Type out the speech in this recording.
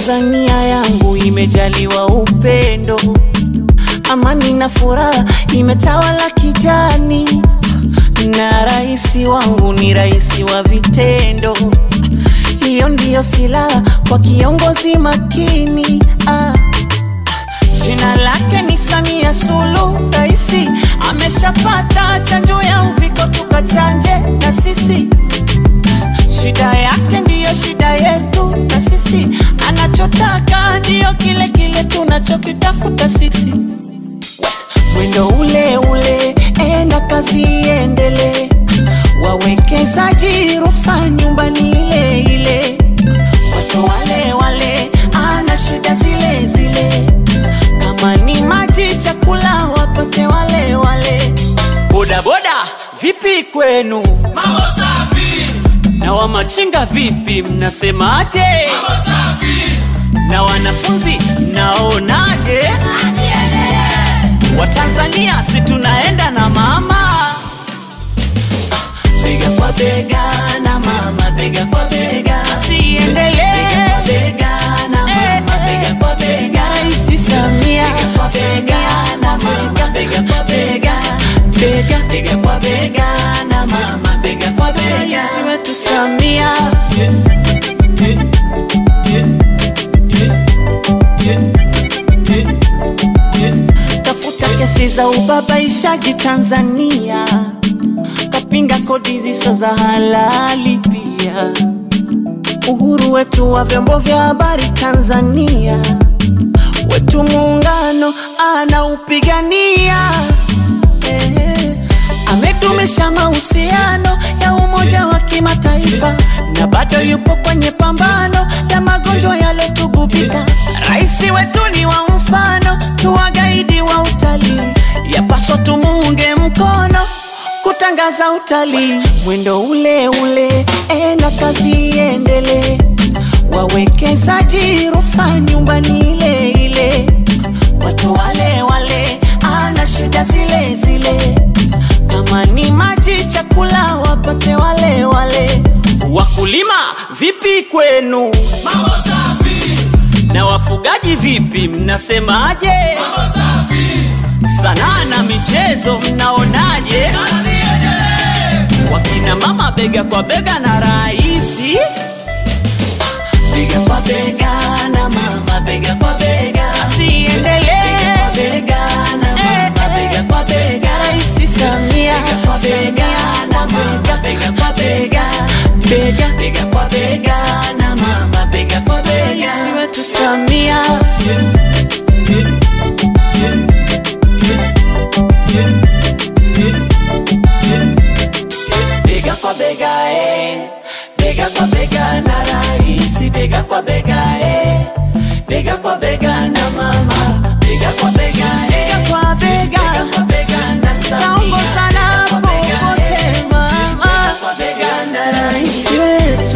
Tanzania yangu imejaliwa upendo, amani na furaha imetawala kijani, na rais wangu ni rais wa vitendo. Hiyo ndiyo silaha kwa kiongozi makini ah. Jina lake ni Samia Suluhu, raisi ameshapata chanjo ya uviko, tukachanje na sisi. Shida yake ndiyo shida yetu, na sisi anachotaka ndiyo kile kile tunachokitafuta sisi. Mwendo ule ule, enda kazi iendelee, wawekezaji ruhusa nyumbani ile ile, watu wale wale, ana shida zile zile kama ni maji, chakula wapate wale wale. Boda boda, vipi kwenu? Mambo safi, Na wamachinga vipi, mnasemaje? mambo safi, Na wanafunzi mnaonaje? asiendelee. Watanzania si tunaenda na mama, bega kwa bega na mama, bega kwa bega, asiendelee bega kwa bega na mama, bega kwa bega, Rais Samia bega kwa bega na mama, bega kwa bega, bega bega kwa bega na mama, bega kwa bega, Rais wetu Samia tafuta kesi za ubabaishaji Tanzania, kapinga kodi zisizo za halali pia, uhuru wetu wa vyombo vya habari Tanzania, wetu muungano anaupigania eh, amedumisha mahusiano ya umoja wa kimataifa na bado yupo kwenye pambano ya magonjwa yalotugubika. Rais wetu ni wa mfano, tuwagaidi wa utalii, yapaswa tumuunge mkono kutangaza utalii, mwendo ule ule, enda kazi iendelee, wawekezaji ruhusa nyumbani ile ile, watu wale wale, ana shida zile zile, kama ni maji, chakula wapate wale wale. Wakulima vipi kwenu? Mambo safi, Na wafugaji vipi, mnasemaje? mambo safi, Sanaa na michezo mnaonaje? asiendelee. Wakina mama bega kwa bega na raisi, bega kwa bega na mama, bega kwa bega, asiendelee bega kwa bega na mama, bega kwa bega, Rais Samia bega kwa bega na mama, bega kwa bega, bega bega kwa bega na mama, bega kwa bega, Rais wetu Samia bega kwa bega eh, bega kwa bega na rais, bega kwa bega eh, bega kwa bega na mama, bega kwa bega eh, bega kwa bega, bega kwa bega na Samia, Taongozana bega kwa bega, popote eh, mama. bega kwa bega na rais wetu